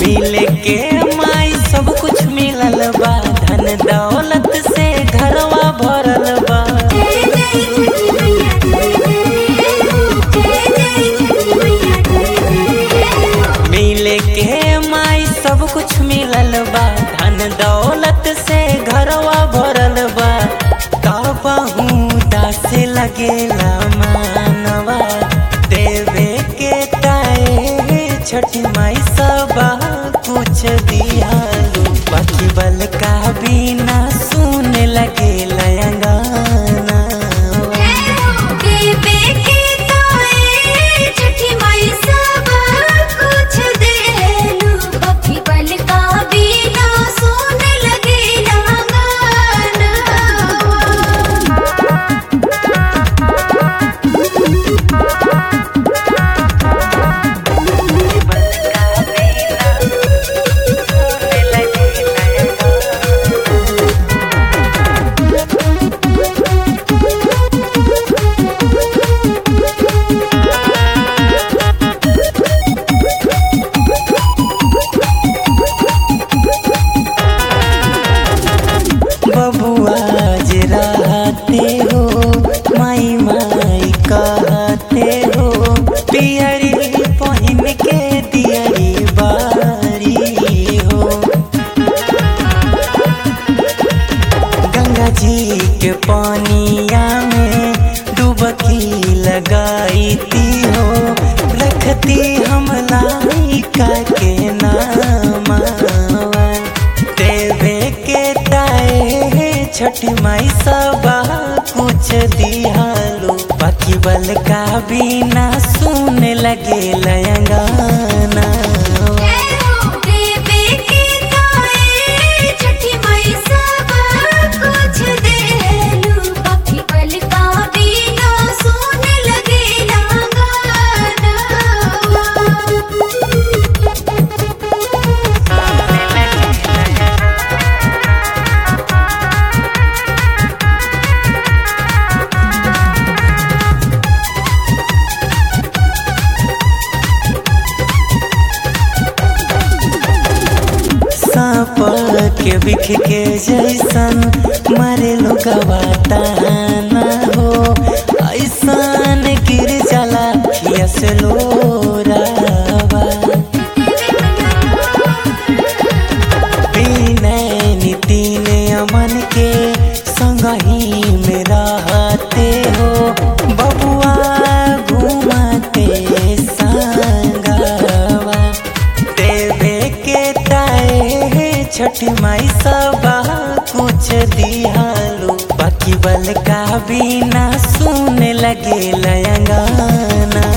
मिले के माई सब कुछ मिलल बा धन दौलत से घरवा भरल बा जय जय छठी मैया जय जय छठी मैया मिले के माई सब कुछ मिलल बा धन दौलत से घरवा भरल बा कहू दास लगेला मानवा देवे के ताए छठी माई सब कुछ दियालू बाकी बल का बिना सुन लगे लयंगाना देवे के ताए छठी माई सब कुछ देलू बखी बल का बिना सुन लगे गाना बबुआ जे रहते हो माई माई कहते हो पियरी पहिन के दियरी बारी हो गंगा जी के पानिया में डुबकी लगाई ती हो रखती हम लाइका के नामा देवे के ताए छठी माई सब कुछ दिहालो बाकी बल का बिना सुन लगे लयंगाना देवे के ताए छठी माई सब कुछ देलू बखी बल का बिना सुन लगे सांप के बिख के जैसन मारे लोग ना हो ऐसन गिर जाला खियस लोरावा विनय नितिन अमन के संगही में रहते हो बबुआ घुमाते संगवा देवे के ताए छठ माई सब कुछ दिहालो बाकी बल का बिना सुन लगे लयंगाना